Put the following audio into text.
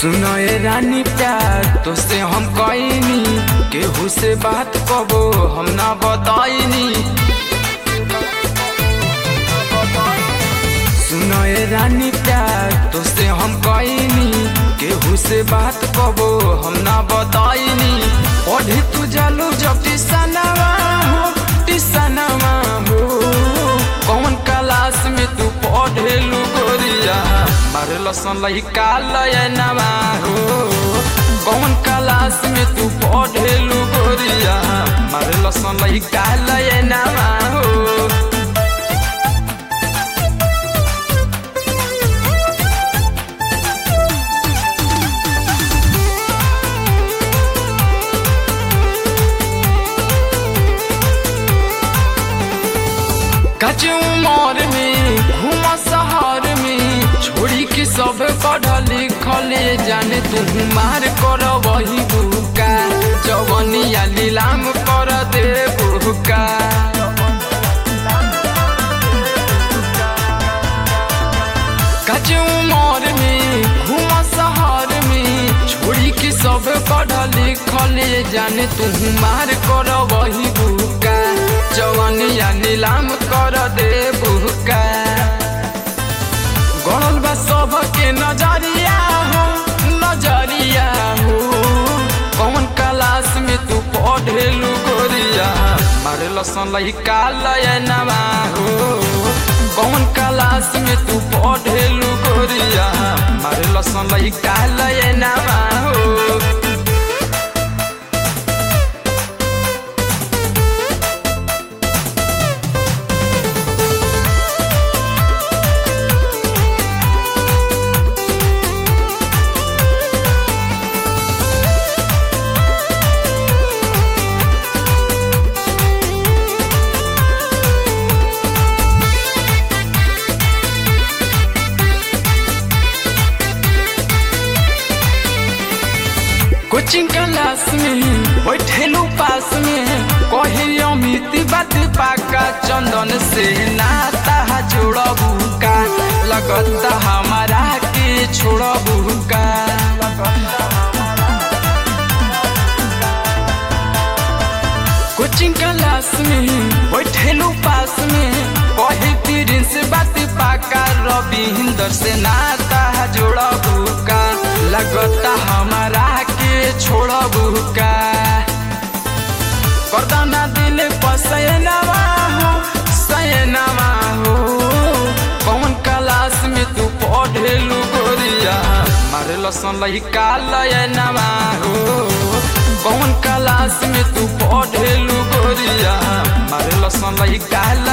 सुनो ए रानी प्यार तो से हम कईनी केहू से बात कबो हम ना बताईनी सुनो ए रानी प्यार तो से हम कईनी केहू से बात कबो हम ना बताईनी पढ़े तू जालू जब टिसनवा हो टिसनवा हो कौन क्लास में तू पढ़ेलू गोरिया मारे लसन लहिका लयनवा हो कौन क्लास में तू पढ़ेलू गोरिया मारे लसन लहिका लयनवा हो कच उमर में घूम शहर में छोड़ी के सब पढ़ लिखल जाने तू मार कर वही बुका जवनिया नीलाम कर दे बुका कच उमर में घूम शहर में छोड़ी के सब पढ़ लिखल जाने तू मार कर वही बुका जवानिया नीलाम कर दे बुका गणल बा सब के नजरिया हो नजरिया हो कौन क्लास में तू पढ़ेलू गोरिया मारे लसन लहिका लयनवा हो कौन क्लास में तू पढ़ेलू गोरिया मारे लसन लहिका लयनवा हो कोचिंग क्लास में बैठेलू पास में कहे अमित बात पाका चंदन से नाता जोड़बू का लगता हमारा के छोड़बू का कोचिंग क्लास में बैठेलू पास में कहे तीरिन से बात पाका रविंदर से नाता जोड़बू का लगता हमारा के छोड़बू का करदाना दिल पसैनवा हो सैनवा हो कौन क्लास में तू पढ़ेलू गोरिया मारे लसन लहिका लयनवा हो कौन क्लास में तू पढ़ेलू गोरिया मारे लसन लहिका